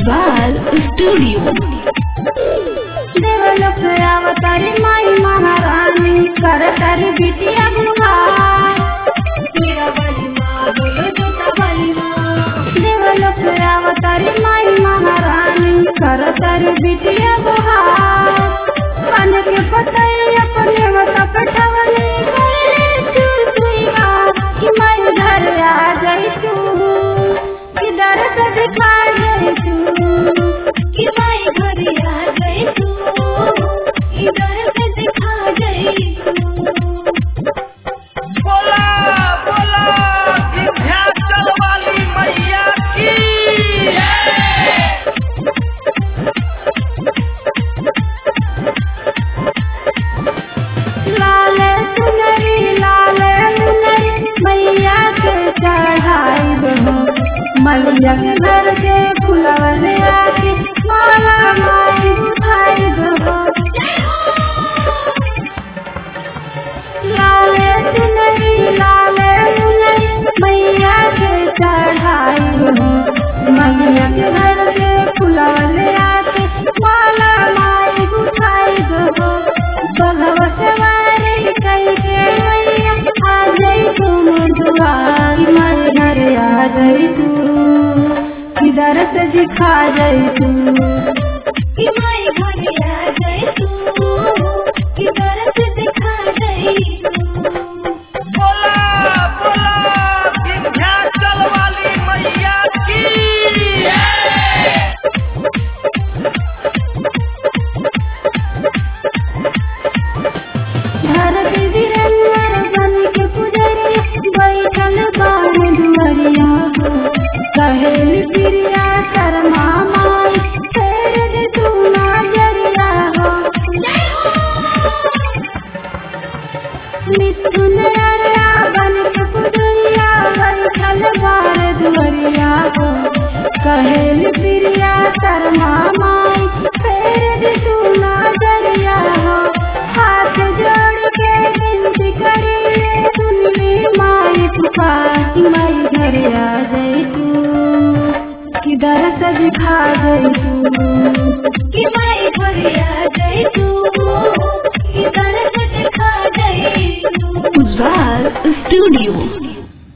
Ujjwal studio देवलोक अवतारी माई महारानी करतारी बिटिया गुहार मेरा बली माँ बोलो जोता बली माँ देवलोक अवतारी माई महारानी करतारी बिटिया गुहार पान के पतई अपने मत पठवले गए चुचुइया कि माई घर आ जाई तू किधर से दिखा जाई तू कि माई घर आ जाई तू किधर से दिखा जाई तू बोला बोला विंध्याचल वाली मैया की लाल सुनरी लाल सुनरी मैया के चढ़ाई बहो मैया के घर के फुलवन आके माला माई उठाई बहो लाल सुनरी लाल सुनरी मैया के चढ़ाई बहो मैया के घर के फुलवन आके माला माई उठाई बहो भगवत वारी कई के मैया आ जाई तुम दुआर माई घर आ जाई तू किधर से दिखा जाई तू कि माई घर आ जाई तू किधर से दिखा जाई तू बोला बोला विंध्याचल वाली मैया की धरती वीरन्नर बन के पुजरिया बैठल बाण दुअरिया हो कहेल प्रिया शर्मा माई फेर दे तू नजरिया हो मिथुन अरया बन के पुजरिया बैठल बाण दुअरिया हो कहेल प्रिया शर्मा माई फेर दे तू नजरिया हो हाथ जोड़ के विनती करी ले सुन ले माई पुकार कि माई घर आ जाए तू किधर से दिखा जाए तू कि माई घर आ जाए तू किधर से दिखा जाए तू उज्वाल स्टूडियो